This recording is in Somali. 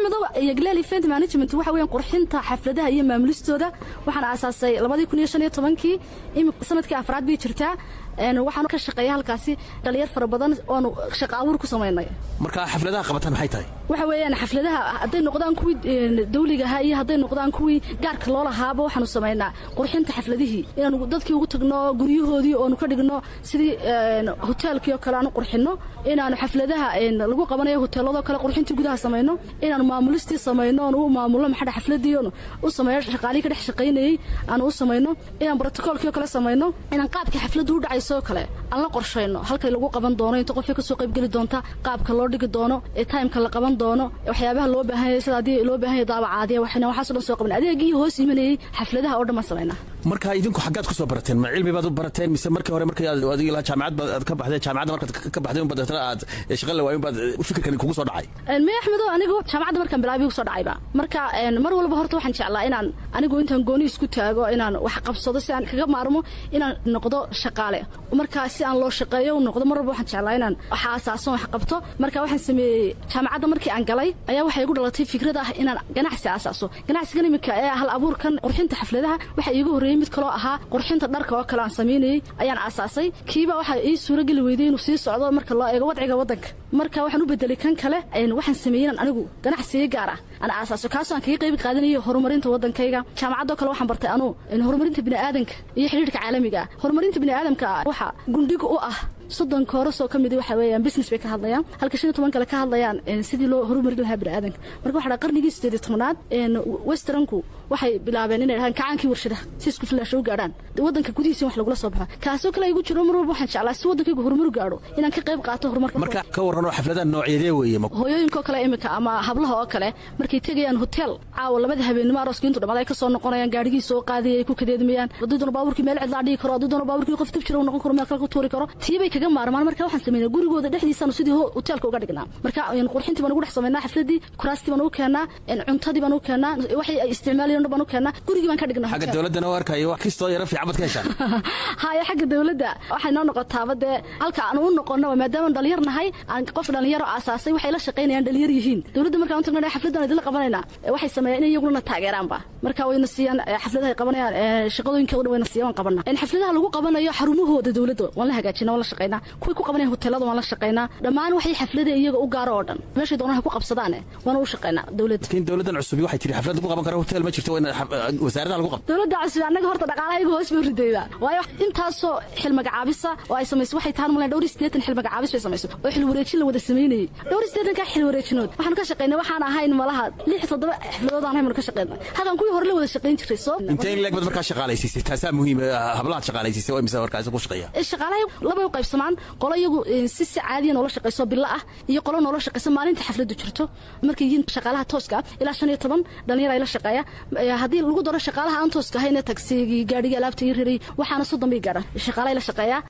axmedow yagleel event management waxa weeyaan qurxinta xafladaha iyo maamulistooda waxaan aasaasay labadii kun iyo shan iyo tobankii sanadkii afraad bay jirtaa waxaan ka shaqeeya halkaasi dhalinyar fara badan oonu shaqa abuur ku samaynay marka xafladaha qabataan maxay tahay waxa weeyaan xafladaha hadday noqdaan kuwii dawligaha iyo hadday noqdaan kuwii gaarka loo lahaaba waxaanu samaynaa qurxinta xafladihii inaanu dadkii ugu tagno guryahoodii oonu ka dhigno sidii hoteelkii oo kale aanu qurxinno inaanu xafladaha lagu qabanayo hoteeladoo kale qurxintii gudaha samayno inaanu maamulistii samayno oonu u maamulno maxadha xafladii oonu u sameeyo shaqaalihii ka dhex shaqaynayey aanu u samayno inaan brotocoolkii oo kale samayno inaan qaabkii xafladdu u dhacayso oo kale aan la qorshayno halkay lagu qaban doono inta qofkii kasoo qaybgeli doonta qaabka loo dhigi doono ee timeka la qaban doono waxyaabaha loo baahan yahay sida haddii loo baahan yahay daabacaadiya waxayna waxaasoo dhan soo qaban adeegii hoos imanayey xafladaha oo dhan baan samaynaa marka idinku xaggaad ku soo barateen ma cilmi baad u barateen mise markii hore markii aad adiga lahaa jaamacad baad ka baxdeen jaamacadda markaad ka baxdeen unbaad deetana aad shaqo la waayin baad fikirkan kugu soo dhacay me axmedo anigu jaamacadda markaan bilaabay igu soo dhacayba marka mar walba horta waxaan jeclaa inaan anigu intaan gooni isku taago inaan wax qabsado si aan kaga maarmo inaan noqdo shaqaale marka si aan loo shaqeeyo u noqdo mar walba waxaan jeclaa inaan wax aasaasan wax qabto marka waxaan sameeyey jaamacadda markii aan galay ayaa waxay igu dhalatay fikrad ah inaan ganacsi aasaaso ganacsigan iminka ee hal abuurkan qurxinta xafladaha waxa iigu horreeyey mid kaloo ahaa qurxinta dharka oo kale aan samaynayey ayaan aasaasay kiiba waxaa ii suurageli weyday inuu sii socdo marka loo eego wadciga waddanka marka waxaan u bedelay kan kale waxaan sameeyey inaan anigu ganacsiga gaar ah aan aasaaso kaasoo aan kaga qayb qaadanayay horumarinta waddankayga jaamacaddoo kale waxaan bartay anuu horumarinta bini'aadanka iyo xidhiirka caalamiga horumarinta bini'aadamka waxa gundhiga u ah soddon koorasoo ka mid waxa weeyaan business bay ka hadlayaan halka shan iyo toban kale ka hadlayaan sidii loo horumarin lahaa bini'aadanka marka waxa dhaa qarnigii sideed iyo tobnaad westernku waxay bilaabeen inay dhahaan kacaankii warshadaha si isku filaasho u gaadhaan waddanka gudihiisa wax lagula soo baxo kaasoo kale igu jiro mar walba waxaan jeclaa si waddankaygu horumar gaadho inaan ka qayb qaato horumarka marka ka warranoo xafladaha noocyadee weeye hooyooyinkoo kale imika ama hablaha oo kale markay tegayaan hotel caawa labada habeenimo arooska intu dhammaad ay ka soo noqonayaan gaadhigii soo qaadaya ay ku kadeedmayaan haddii doona baaburkii meel cidlaa dhigi karo haddii doona baaburkii qof dib jira uu noqon karo meel kale ku tuuri karo tii bay kaga maarmaan marka waxaan samaynaa gurigooda dhexdiisaanu sidii hoteelka uga dhignaa marka qurxintii baan ugu dhex samaynaa xafladii kuraastii baan u keennaa cuntadii baan u keennaa waxay ay isticmaalayeen baan u keennaa gurigii baan ka dhignaa xagga dawladdana u arkayo wax kastoo yara fiican baad ka heshaan haya xagga dawladda waxay noo noqotaaba dee halka aan u noqono maadaama dhalinyar nahay aan qof dhalinyaro aasaasay waxay la shaqaynayaan dhalinyar yihiin dawladda markaan u tagnaa xafladdan idinla qabanaynaa waxay sameeyaan inay iyaguna taageeraanba marka wayna siiyaan xafladaha ay qabanayaan shaqadooyinkooda wayna siiyaan waan qabanaa xafladaha lagu qabanayo xarumahooda dawladda waan la hagaajinaa waan la shaqaynaa kuwii ku qabanaya hoteelada waan la shaqaynaa dhammaan waxay xaflada iyaga u gaaro oo dhan meeshay doonaan ha ku qabsadaane waana u shaqaynaa dawladda laakiin dawladdan cusubi waxay tiri xaflad lagu qaban karo hotel ma jirto wasaaradaha lagu qabto dawladda cusub annaga horta dhaqaalaha iyaga hoos bay ridayda waayo intaasoo xil magacaabisa oo ay samayso waxay tahan malan dhowr sideetan xil magacaabis bay samayso oo xil wareejin la wada samaynayey dhowr sideetanka xil wareejinood waxaan ka shaqaynay waxaan ahayn malaha lix toddoba xafladood aan ahayn ka shaqaynay halkan kuwii hore la wada shaqayn jiray soo intee in leeg bad markaa shaqaalaysiisay taasaa muhiim hablahaad shaqaalaysiisay oo imisa markaasi ku shaqeeya shaqaalaha labay u qaybsamaan qolo iyagu si si caadiya noola shaqayso bilo ah iyo qolo noola shaqayso maalinta xafladdu jirto markay yihiin shaqaalaha tooska ah ilaa shan iyo toban dhalinyar ay la shaqeeya haddii lagu daro shaqaalaha aan tooska ahayn ee tagsigii gaadhigii alaabta ii riray waxaana soddon bay gaadhaan shaqaalaha la shaqeeya